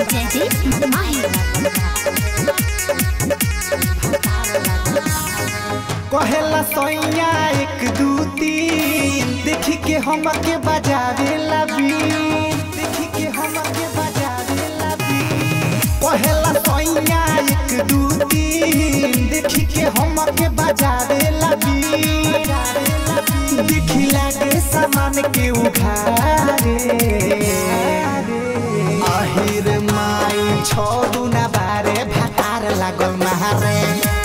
जयदीप माही कहेला सैया एक दू तीन देखी के हम के बजावे लबी देखी के हम के बजावे लबी कहेला सैया एक दू तीन देखी के हम के बजावे लबी देखी लागे सामान के उघारे আহিर माई छो दुना बारे भातार लागल महारे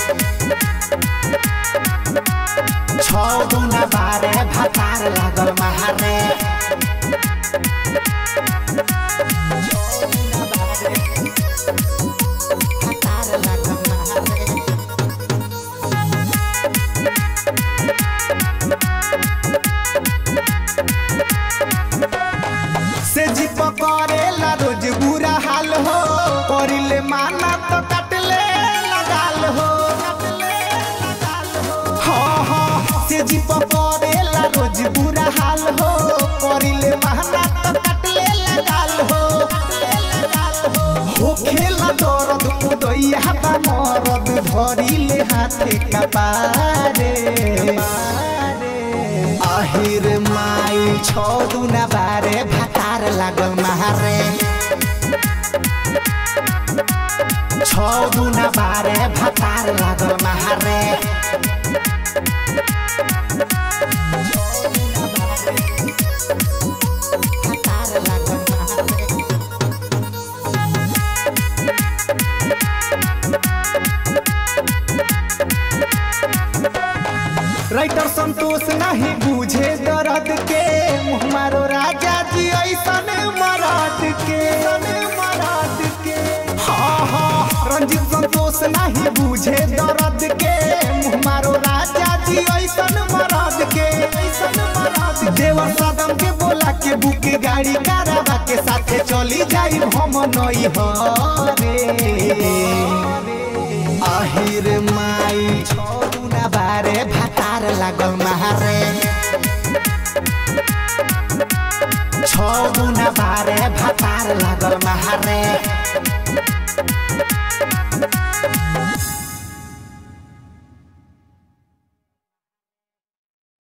छौ दुना बारे भातार लागल महारे भातार लागल महारे से जी पकड़ेला रोज बुरा हाल हो करिले माना तो कटले लगाल हो हाँ हाँ से जी पकड़ेला रोज बुरा हाल हो करिले माना तो कटले लगाल हो हो खेला दर्द उदैया बा मरद धरिले हाथे कपारे আহিर माई छौ दुना बारे भातार लागल महारे छौ दुना बारे भातार लागल महारे भातार लागल महारे राइटर संतोष नहीं बुझे दर्द के मुँह मारो राजा जी ऐसन मराद के मराद के हाँ हाँ रंजित संतोष नहीं बुझे दर्द के मुँह मारो राजा जी ऐसन मराद के ऐसन मराद देवर सदम के बोला के बुक गाड़ी कारवा के साथे चली जाई हम नई हरे আহিर माई छौ दुना बारे भातार लागल महारे छौ दुना बारे भातार लागल महारे